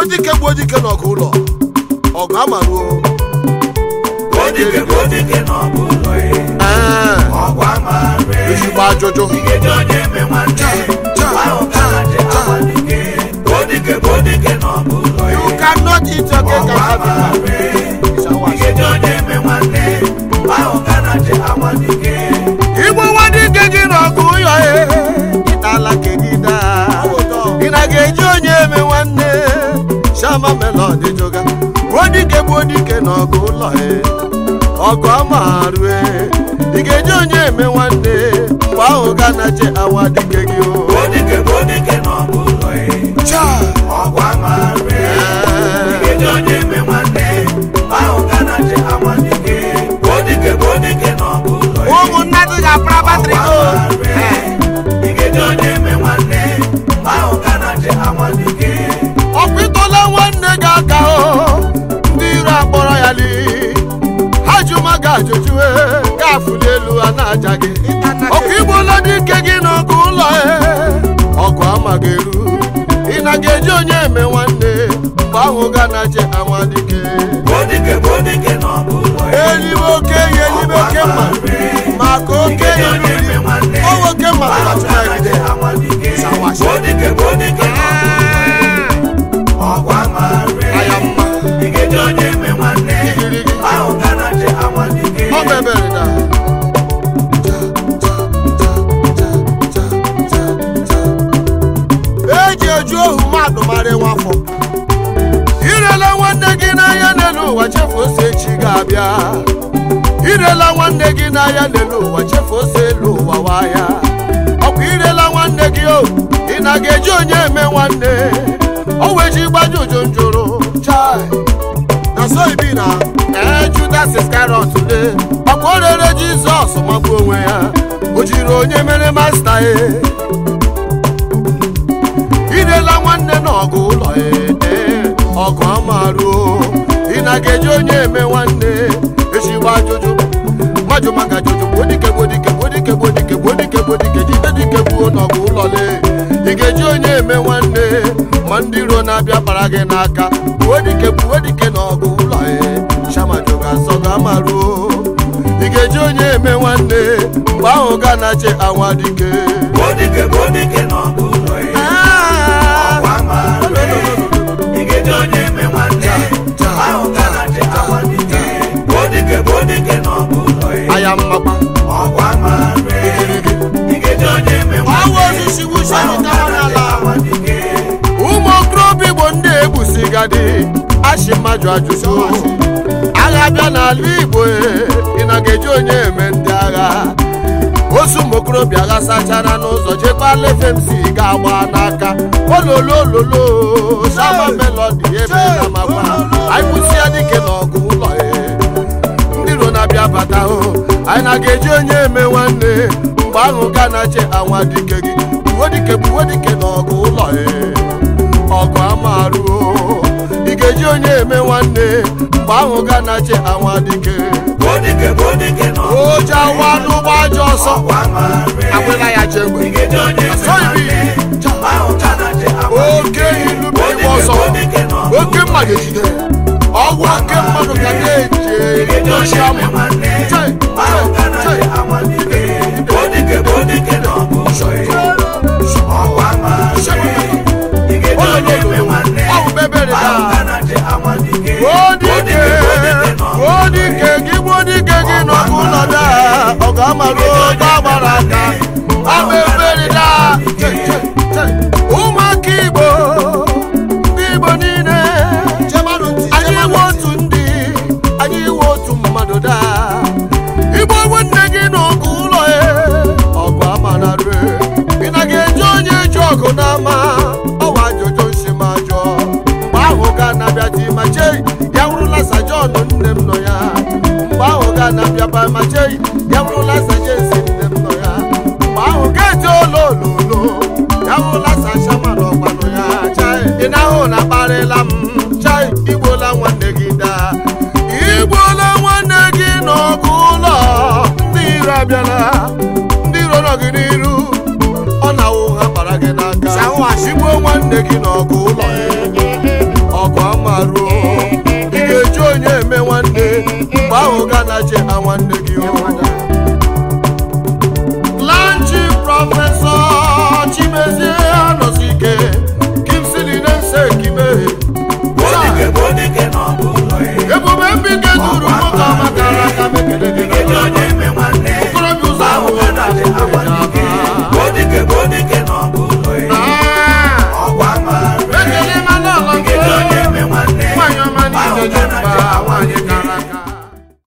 dike gbuo dike n'ọgụ ụlọ ọgụ amaruo Odike bụ odike n'ọgụ ụlọ ya. Ee, Ọgụ amara ezigbo ajụjụ Igeji onye eme nwanne. Ahụ ka na je awa dike. Odike bụ odike n'ọgụ ụlọ ya. you cannot eat your cake Ọgụ and have amara it Igeji onye eme nwanne. Ahụ ka na je awa dike. igbo nwa dike gị n'ọgụ ụlọ ya ịtala kedida ị na ga-eji onye eme nwanne shama melodi joga gbuo dike gbuo dike n'ọgụ ụlọ ya ọgụ amarue ị ga-eji onye eme nwanne mgbe ahụ ga na je awa dike gị o Odike bụ odike n'ọgụ ụlọ ya. Cha! Ọgụ amara Igeji onye eme nwanne. Ahụ ka na je awa dike. Odike bụ odike n'ọgụ ụlọ ya. ụmụnna dị ga-apara batrị go Igeji onye eme nwanne. Ahụ ka na je awa dike. ọkwa ịtọla nwanne gị aka o ndị iro akpọrọ ya li ha jụma gị ajụjụ gafuli elu ha na-aja gị ọkwa igbola dike gị n'ọgụ ụlọ e ọgụ amaghị eru ị na ga-eji onye eme nwanne mgbe ahụ ga na-aje anwa dike Odike bụ odike n'ọgụ ụlọ ya. elibe oke ihe elibe oke mma maka oke Igeji ihe onye eme nwanne. o nwoke mma Ahụ na ka na je awa dike. Odike bụ odike n'ọgụ ụlọ ya. Ọgụ amara aya mma Igeji onye eme nwanne. igirigi Ahụ ka na je awa dike. ọ mebere da eji eju ohu mmadụ mara nwafọ irela nwanne gị n'anya n'elu ụwa chefu ose echi ga-abịa irela nwanne gị n'anya n'elu ụwa chefu ose elu ụwa waya ọkwa irela nwanne gị o ị na ga-eji onye eme nwanne o weji gbaji ụjụ njụrụ chai na so ibi na ee judas iskarot le ọkwa o rere jizọs magbuo onwe ya o jiri onye mere masta e irela nwanne n'ọgụ ụlọ ee ọgụ amaruo ị na ga-eji onye eme nwanne ezigbo ajụjụ mmadụ maka ajụjụ gbodike gbodike gbodike gbodike gbodike gbodike jide dike gbuo n'ọgụ ụlọ le ị ga-eji onye eme nwanne ma ndị iro na-abịa bara gị n'aka gbuo dike gbuo dike n'ọgụ ụlọ ee shamajụ ga-asọ gị amaruo ị ga-eji onye eme nwanne mgbe ahụ ga na-ache anwa dike Odike bụ odike n'ọgụ ụlọ ya. Ah! Ọgụ amara Igeji onye eme nwanne. Ahụ ka na je awa dike. Odike bụ odike n'ọgụ ụlọ ya. aya mmakpa Ọgụ amara Igeji onye eme ọwụ nwanne. osisi wusi Ahụ ka ọmụtara na je n'ala awa dike. ụmụ okorobịa igbo ndị egbusigadi achị mmadụ ajụjụ agha bịa n'ala igbo e, ị na ga-eji onye eme ndị agha ozu ụmụ okorobịa agha sachara n'ụzọ jekwala fmc ga-agba n'aka ololololo sama melodi ebe na makwa anyị kwụsị ya dike n'ọgụ ụlọ e ndị iro na-abịa bata hụ anyị na ga-eji onye eme nwanne mgbe ahụ ga na-ache anwa dike gị buwe dike buwe dike n'ọgụ ụlọ e ọgụ amaruo ị ga-eji onye eme nwanne mgbe ahụ ga na-ache anwa dike Odike bụ odike n'ọgụ ụlọ oje awa n'ụgbọ aja ọsọ Ọgụ amara agbịla ya chegbe Igeji onye eme Asọghị m nwanne. Ahụ ka na je awa oke ilu bụ ịgba ọsọ Odike n'ọgụ oke mmadụ ejide ọgwụ oke mmadụ ga na-eji Igeji edochi onye ama eme nwanne. Chai, Ahụ ka na chai, je awa dike. Odike bụ odike n'ọgụ ụlọ ya. Ọgụ amara Igeji onye eme nwanne. ọgwụ bebere Ahụ da ka na je awa dike. Gbodike, gbodike gị gbodike gị n'ọgụ ụlọ da ọgụ amarụ oge agbara aka ama ebere da Chai, chai, chai. ụmụaka igbo ndị igbo niile anyị iwe otu ndị anyị iwe otu mmadụ da igbo nwanne gị n'ọgụ ụlọ e ọgụ amara rue ị na ga-eji onye ji ọgụ n'ama ọwa ajụjụ nsi ma jụọ mgbe ahụ ga na-abịa di ma chei ya wụrụla sajọn nne m nọ ya mgbe ahụ ga na-abịa ba ma chei ya wụrụla sajensi nne m nọ ya mgbe ahụ ga-eji olo ololo ya wụrụla sashama n'ọgbanụ ya chai ị na-ahụ na akparịla m chai igbola nwanne gị daa igbola nwanne gị n'ọgụ ụlọ ndị iro abịala ndị iro nọ gị n'iru ọ na-awụ ha bara gị n'aka igbuo nwanne gị n'ọgụ ụlọ ahụ ga na-achị nwanne gị o